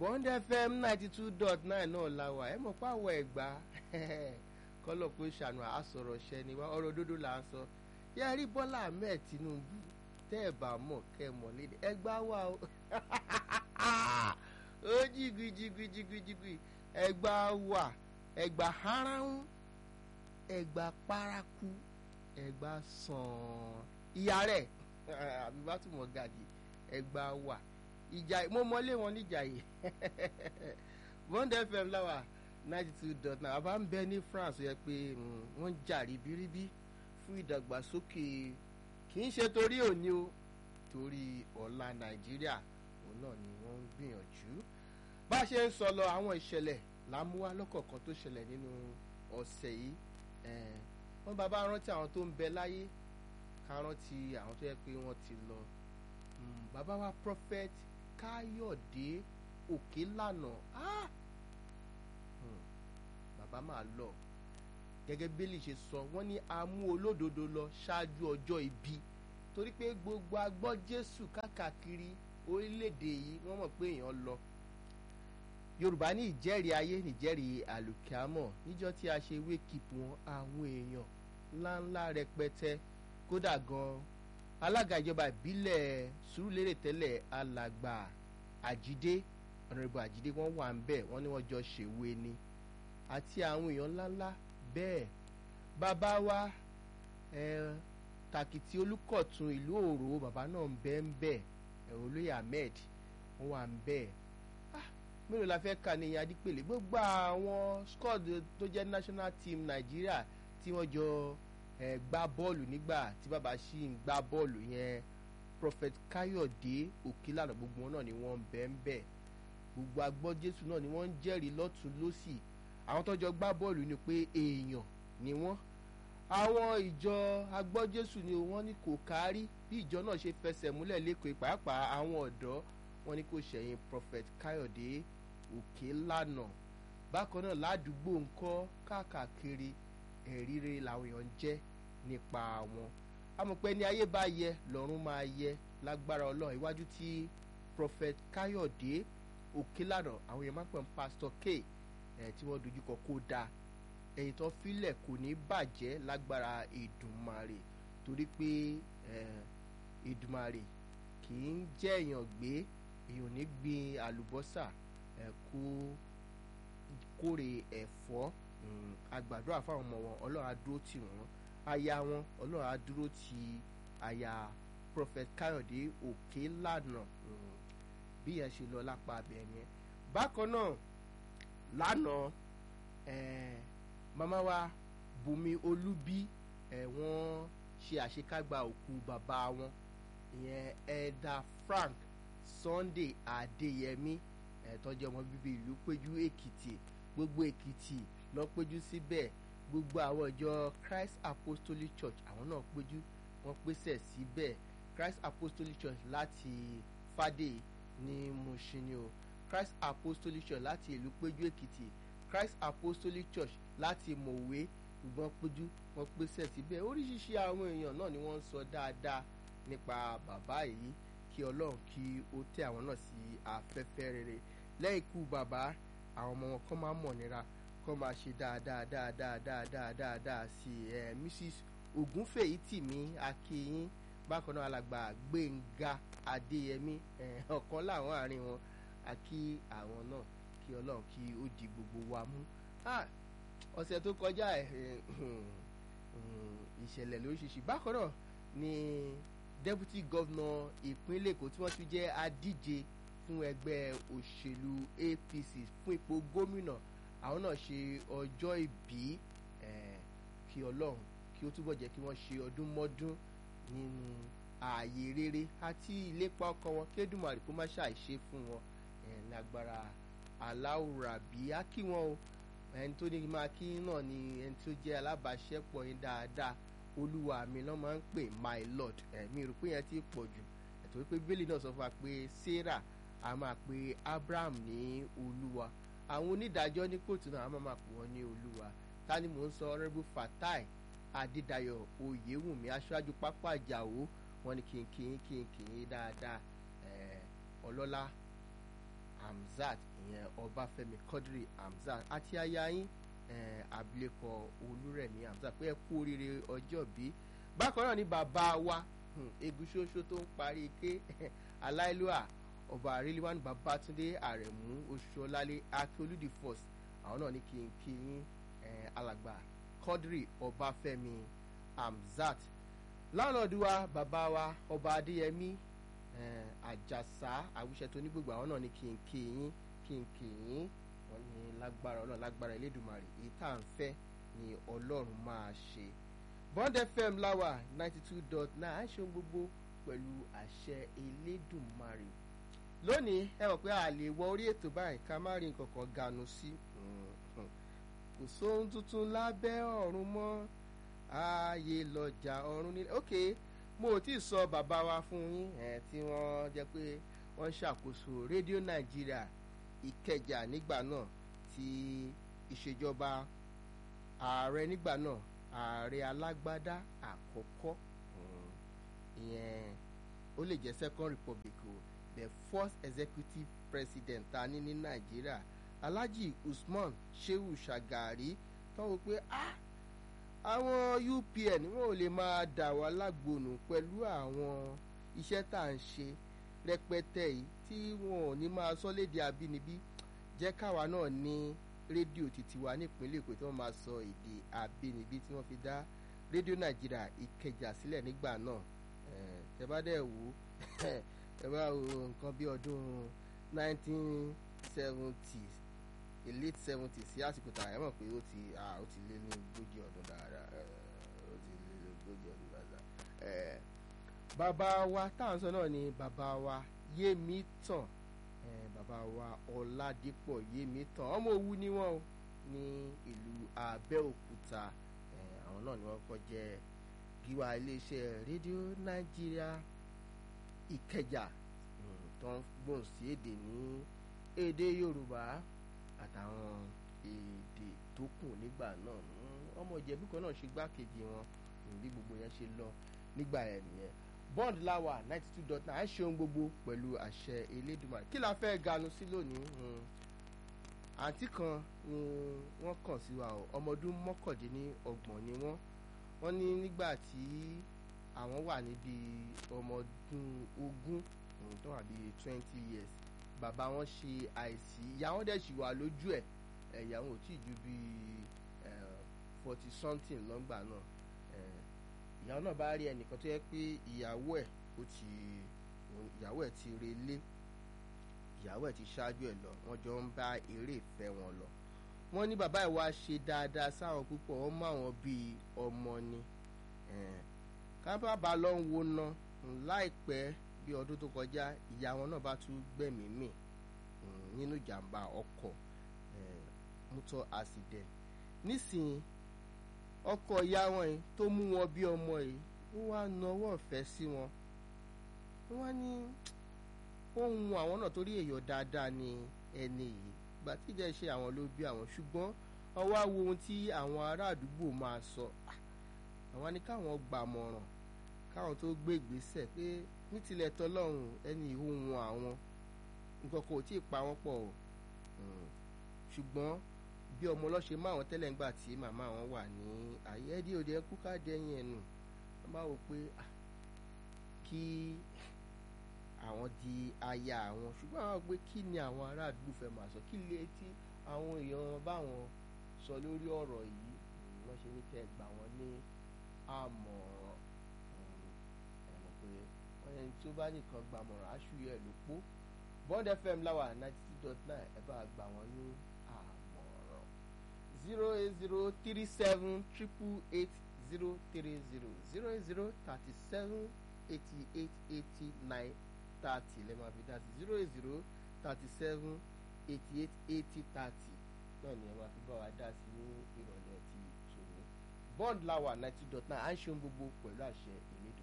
bond fm ninety two dot nine náà la wà ẹ mọ̀ pé àwọ̀ ẹ̀gbá kọ́lọ̀ pé ṣàánú àsọ̀rọ̀ ṣẹ ni wá ọ̀rọ̀ òdodo là ń sọ yẹ rí bọ́lá ahmed tinubu tẹ́ ẹ̀ bá mọ̀ kẹ́ ẹ̀ mọ̀ léde ẹgbá wà o ó jìgì jìgì jìgì jìgì ẹgbá wà ẹgbà haráhùn ẹgbà paraku ẹgbà sàn ìyá rẹ̀ àbí bá tún mọ̀ gàdí ẹgbà wà ìjà mo mọlé wọn níjà yìí bond fm láwà ninety two dot nine àbá ń bẹ ní france yẹ pé wọ́n ń jà ríbíríbí fún ìdàgbàsókè kì í ṣe torí òní o torí ọ̀la nàìjíríà òun náà ni wọ́n ń gbìyànjú bá a ṣe ń sọ lọ àwọn ìṣẹ̀lẹ̀ lámúwá lọ́kọ̀ọ̀kan tó ṣẹlẹ̀ nínú ọ̀sẹ̀ yìí wọ́n bá bá rántí àwọn tó ń bẹ láyé ká rántí àwọn tó yẹ pé wọ́n ti lọ bàbá wa prophet káyọ̀dé òkèlànà ah! hmm. bàbá máa lọ gẹ́gẹ́ bẹ́lí ṣe sọ wọ́n ní amú olódodo lọ ṣáájú ọjọ́ ibi torí pé gbogbo agbọ́ jésù káàkiri orílẹ̀-èdè yìí wọ́n mọ̀ pé èèyàn lọ yorùbá ní ìjẹ́rìí ayé nìjẹ́rìí àlùkìámọ̀ níjọ́ tí a ṣe wékìpù wọn àwọn èèyàn ńláńlá rẹpẹtẹ kódà gan-an alága ìjọba ìbílẹ̀ sùúrùlérè tẹ́lẹ̀ alàgbà àjídé ọ̀nàrẹ́bù àjídé wọ́n wà ń bẹ̀ wọ́n ní wọ́n jọ ṣèwé ni àti àwọn èèyàn ńláńlá bẹ́ẹ̀ bàbá wa ẹ̀ tàkìtì olùkọ̀tún ìlú òrò bàbá náà ń bẹ́ ń bẹ̀ ẹ̀ olóyè ahmed wọ́n wà ń bẹ̀ mélòó la fẹ́ kà ní adípèlé gbogbo àwọn squad tó jẹ́ national team nàìjíríà tí wọ́n jọ ẹ gbá bọ́ọ̀lù nígbà tí bàbá ṣì ń gbá bọ́ọ̀lù yẹn prophet káyọ̀dé òkèlànà gbogbo wọn náà ni wọ́n ń bẹ́ ń bẹ́ gbogbo agbọ́ jésù náà ni wọ́n ń jẹ́rìí lọ́tún lọ́sì àwọn tó jọ gbá bọ́ọ̀lù ni pé èèyàn ni wọ́n àwọn ìjọ agbọ́ jésù ni wọ́n ní kò kárí bí ìjọ náà ṣe fẹsẹ̀ múlẹ̀ lẹ́kọ̀ọ́ pàápàá àwọn ọ̀dọ́ wọn ní kò ṣẹ̀yìn prophet káyọ̀dé òkèlànà bákan náà ládùúgbò ńkọ́ káàkiri ẹ̀ríire làwọn èèyàn ń jẹ́ nípa wọn amọ̀pẹ́ ní ayé bá yẹ lọ́run máa yẹ lágbára ọlọ́run iwájú tí prophet káyọ̀dé òkèlànà àwọn èèyàn máa ń pè ní pastor k ẹ̀ tí wọ́n dojúkọ kó dáa ẹ̀yìn tó filẹ̀ kò ní bàjẹ́ lágbára ìdùnmarè torí pé ìdùnmarè kì í jẹ́ èèyàn gbé èèyàn ní gbin àlùbọ́sà ẹ̀ kó kórè ẹ̀fọ́ agbàdúrà fáwọn ọmọ wọn ọlọ́run á dúró tì wọ́n aya wọn ọlọ́run á dúró ti aya prophet káyọ̀dé òkè lànà bí yẹn ṣe lọ lápá abẹ yẹn bákan náà lánàá màmá wa bùnmi olúbí wọ́n ṣe àṣekágbá òkú bàbá wọn ìyẹn ẹ̀dà frank sunday adéyẹmí ẹ̀tọ́jú ọmọ bíbí ìlú péjú èkìtì gbogbo èkìtì lọ péjú síbẹ̀ gbogbo àwọn ìjọ christ apostolic church àwọn náà péjú wọ́n pèsè síbẹ̀ christ apostolic church láti fàdé ní mushin o christ apostolic church láti ìlú péjú èkìtì christ apostolic church láti mọ̀wé gbọ́n péjú wọ́n pèsè síbẹ̀ oríṣiríṣi àwọn èèyàn náà ni wọ́n ń sọ dáadáa nípa bàbá yìí kí ọlọ́run kí ó tẹ àwọn náà sí afẹ́fẹ́ rere lẹ́yìn ikú bàbá àwọn ọmọ wọn kọ́ máa mọ̀ nira kọ́ máa ṣe dáadáa dáadáa dáadáa dáadáa sí ẹ mrs ogunfèyí tìmí akínyín bákan náà alàgbà gbẹ̀ngà adéyẹmí ẹ ọ̀kan láwọn àárín wọn àkí àwọn náà kí ọlọ́run kí ó di gbogbo wa mú ọ̀sẹ̀ tó kọjá ìṣẹ̀lẹ̀ lóríṣiríṣi bákan náà ni deputy governor ìpínlẹ̀ èkó tí wọ́n tún jẹ́ adíje fún ẹgbẹ́ òṣèlú apc fún ipò gómìnà àwọn náà ṣe ọjọ́ ìbí kí ọlọ́run kí ó túbọ̀ jẹ́ kí wọ́n ṣe ọdún mọ́dún nínú ààyè rere àti ìlépa ọkọ wọn kédùmarè kó má ṣàìṣe fún wọn lágbára aláwùrábí á kí wọn o ẹni tó ní máa kí náà ni ẹni tó jẹ́ alábàáṣẹ́pọ̀ yín dáadáa olúwa mi lọ́ máa ń pè my lord ẹ̀mí rò pé yẹn ti pọ̀ jù ẹ̀tọ́ wípé bíbélì náà sọ fún wa pé sarah a máa pe abraham ní olúwa àwọn onídàájọ́ ní kóòtù náà a máa máa pè wọ́n ní olúwa ta ni mò ń sọ honourable fatai adédayọ̀ oyèwùmí aṣáájú pápá àjàwó wọn ni kìnkìn kìnkìn dáadáa ọlọ́lá hamza Hamzat ìyẹn Ọbáfẹ́mi Quadri Hamzat àti aya yín eh, abilékọ Olúrẹ̀mí Hamzat pé ẹ kú oríire ọjọ́ bí bákan náà ni bàbá wa hmm, eguṣoṣo tó ń parí ike aláìlúwà ọba àríléwánu Babátúndé Àrẹ̀mú Oṣuọlálé Akíolúdì first àwọn náà ní kí n kí yín eh, alàgbà Quadri Ọbáfẹ́mi Hamzat láńlọ́ọ̀dù wa bàbá wa ọba Adéyẹmí eh, Àjàsá àwùṣẹ tó ní gbogbo àwọn náà ní kí n kí yín kí n kí yín wọn ní lágbára Ọlọ́run lágbára Elédùmarè èyí tá à ń fẹ́ ni Ọlọ́run máa ṣe Bond FM láwà ninety two dot nine à ń ṣe ohun gbogbo pẹ̀lú àṣẹ Elédùmarè lónìí ẹ mọ̀ pé a lè wọ orí ètò báyìí ká má rí nǹkan kan ganu sí kò sóhun tuntun lábẹ́ ọ̀run mọ́ ààyè lọ́jà ọ̀run nílẹ̀ ok mo ò tí ì sọ bàbá wa fún yín ẹ̀ tí wọ́n jẹ́ pé wọ́n ń ṣàkóso rédíò nàìjíríà ìkẹjà nígbà náà tí ìṣèjọba ààrẹ nígbà náà ààrẹ alágbádá àkọ́kọ́ ìyẹn ó lè jẹ́ second republic o the first executive president ta ní ní nàìjíríà alhaji usman shehu shagari tọ́wọ́ pé ah àwọn UPN wọn ò lè máa dà wá lágbónú pẹ̀lú àwọn iṣẹ́ tá à ń ṣe rẹpẹtẹ yìí tí wọn ò ní máa sọ léde abínibí jẹ́ káwa náà ní rédíò títí wa nípínlẹ̀ Èkó tí wọ́n máa sọ èdè abínibí tí wọ́n fi dá rédíò Nàìjíríà Ìkẹjà sílẹ̀ nígbà náà tẹ́ bá dẹ̀ wò tẹ́ bá wo nǹkan bí ọdún 1970s late seventies sí àsìkò tá a mọ̀ pé ó ti ó ti lé ní ogójì ọdún dáadáa ó ti lé ní ogójì ọdún dáadáa. bàbá wa tá à ń sọ náà ni bàbá wa Yémítàn bàbá wa Ọládípọ̀ Yémítàn ọmọ Òwu ni wọ́n o ní ìlú Abẹ́òkúta àwọn náà ni wọ́n kọ́ jẹ́ gíwá iléeṣẹ́ rédíò Nàìjíríà Ìkẹjà tó ń gbòǹ sí èdè ní èdè Yorùbá àtàwọn èdè tó kù nígbà náà ọmọ ìjẹ̀bú kan náà ṣe gbákejì wọn bí gbogbo yẹn ṣe lọ nígbà yẹn nìyẹn bond lawa ninety two dot nine à ń ṣe ohun gbogbo pẹ̀lú àṣẹ Elédùmarè kí la fẹ́ ganu sí lónìí àǹtí kan ni wọ́n kàn sí wa o ọmọ ọdún mọ́kàndínlọ́gbọ̀n ni wọ́n wọ́n ní nígbà tí àwọn wà níbi ọmọ ọdún ogún tó wà bíi twenty years bàbá wọn ṣe àìsí ìyá wọn dẹ̀ sì wà lójú ẹ̀ ìyá wọn ò tí ì ju bíi forty something lọ́ngbà náà ìyàwó náà bá rí ẹnìkan tó yẹ pé ìyàwó ẹ̀ ó ti ìyàwó ẹ̀ ti relé ìyàwó ẹ̀ ti ṣáájú ẹ̀ lọ wọ́n jọ ń bá eré ìfẹ́ wọn lọ wọ́n ní bàbá ẹ̀ wá ṣe dáadáa sáwọn púpọ̀ wọ́n mọ àwọn bíi ọmọ ni kábàbà lọ ń wo ná láìpẹ́ bí ọdún tó kọjá ìyá wọn náà bá tún gbẹ̀mí mì nínú ìjàmbá ọkọ̀ motor accident nísìnyí ọkọ ìyá wọn yìí tó mú wọn bí ọmọ yìí wọ́n wá nawọ́ ọ̀fẹ́ sí wọn wọ́n wá ní ohun àwọn náà torí èèyàn dáadáa ni ẹni yìí gbà tí ìjẹ́ ṣe àwọn ló bí àwọn ṣùgbọ́n wọ́n wá wo ohun tí àwọn ará àdúgbò máa sọ àwọn ní káwọn gbàmọ̀ràn káwọn tó gbé ìgbésẹ̀ pé ní tilẹ̀ tọ́lọ́run ẹni ìhóhun àwọn nǹkan kò tí ì pa wọ́n pọ̀ o ṣùgbọ́n bí ọmọ ọlọ́ṣẹ́ máa wọn tẹ́lẹ̀ ńgbà tí màmá wọn wà ní ayé ẹdí òde ẹkú ká dẹ́yìn ẹnu wọ́n máa wò pé kí àwọn di aya àwọn ṣùgbọ́n àwọn pé kí ni àwọn ará àdúgbò fẹ́ máa sọ kí lè tí àwọn èèyàn báwọn sọ lórí ọ̀rọ̀ yìí wọ́n ṣe ní kẹ́ ẹ gbà wọ́n ní àmọ̀ràn ẹ̀ mọ̀ pé wọ́n yẹn tí ó bá nìkan gbàmọ̀ràn aṣù yẹ ló pọ̀ Bond FM láwà ninety two dot nine ẹ bá gbà wọ́n ní àmọ̀ràn zero eight zero three seven triple eight zero three zero zero eight zero thirty seven eighty eight eighty nine thirty lẹ́ẹ̀ máa fi dá sí zero eight zero thirty seven eighty eight eighty thirty náà ni ẹ máa fi bá wa dá sí ní ìrọ̀lẹ́ ti tòní Bond láwà ninety dot nine à ń ṣe ohun gbogbo pẹ̀lú àṣẹ ìlédò.